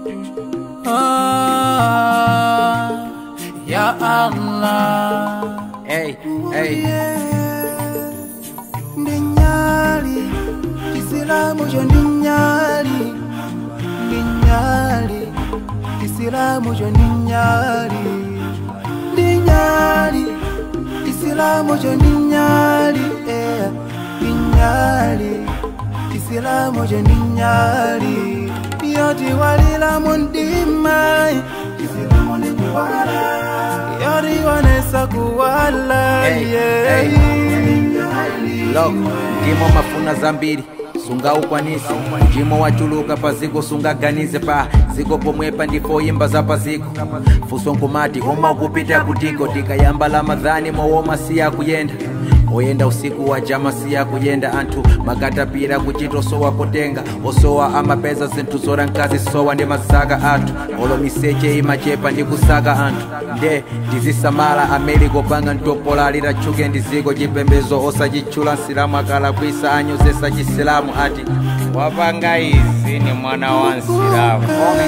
Ah, ya Allah. Hey, hey. Ndinyali, Kisilamu jo ndinyali, ndinyali, Kisilamu jo ndinyali, ndinyali, Kisilamu jo ndinyali, eh, ndinyali, Kisilamu jo ndinyali, yoti walila mundima, Kisilamu ni kuwala, yoti wanesa kuwala, Hey, yeah. hey. Look, ndimo mafuna zambiri sunga ukwanisi ndimo wachuluka paziko sungaganize pa ziko pomwepa ndipo imba za paziko fuso nkumati oma kupita kutiko tikayamba lamadhani mowoma siya kuyenda oyenda usiku wa jama siya kuyenda anthu makatapira kuchita osowa potenga osowa amapeza zinthu zora nkazi sowa ndi mazaka athu olo miseche imachepa ndi kusaka anthu nde ndizisamala ameli kopanga ntopola litatchuke ndi ziko chipembezo osachitchula nsilamu akalakwisa anyozesa chisilamu ati wapanga izi ni mwana wa nsilamu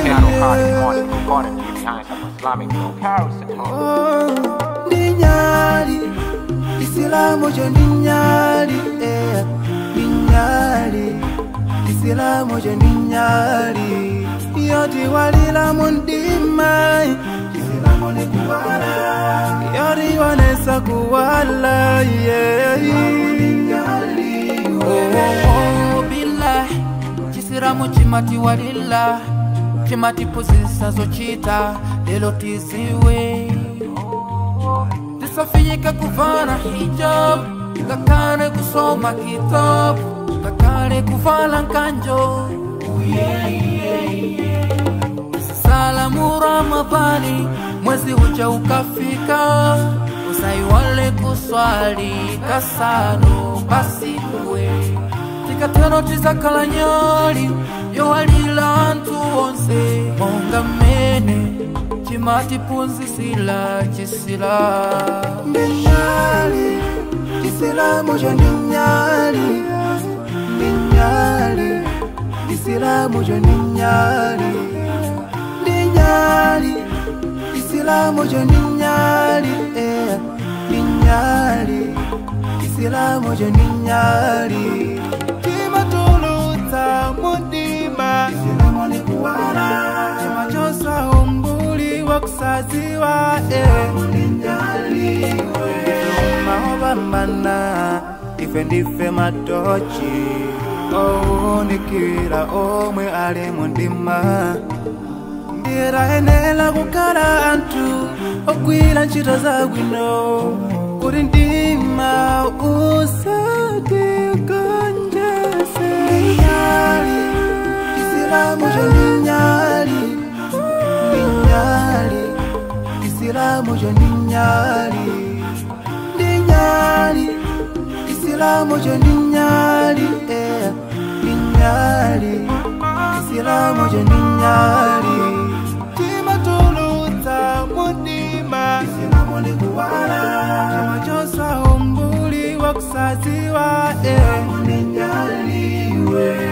Ninyali, Isilamu jo ninyali, eh, ninyali, Isilamu jo ninyali, yoti walila mundima, Isilamu ni kuwala, yoti wanesa kuwala, yeah. Oh, billahi chisiramu chimati walila chimati puzisa zochita lelo tiziwe tisafiyika kuvana hijab kakane kusoma kitabu kakane kuvala nkanjo salamu ramadhani mwezi uja ukafika usaiwale kuswali kasano basi kuwe tikatero tizakhala nyali yowalila anthu onse monga mmene chimatiphunzitsila chisila Ninyali, Isilamu jo ninyali, ninyali, Isilamu jo ninyali, ninyali, Isilamu jo ninyali, eh, ninyali, Isilamu jo ninyali. Timatulutsa mundima, Isilamu ni kuwala, timachosa umbuli wa kusaziwa, eh, ninyaliwe. Maobambana, ife ndife matochi, owunikira omwe ali mundima. ndirayenera kukhala anthu ogwira ntchito zabwino kuti ndima usatigonjese nyali chisilamu cho ndi nyali ndi nyali chisilamu cho ndi nyali ndi nyali chisilamu cho ndi nyali eh, ndi nyali chisilamu cho ndi nyali timatulutsa mundima chisilamu ndi kuwala chimachosa umbuli wa kusaziwa eh, ndi nyaliwe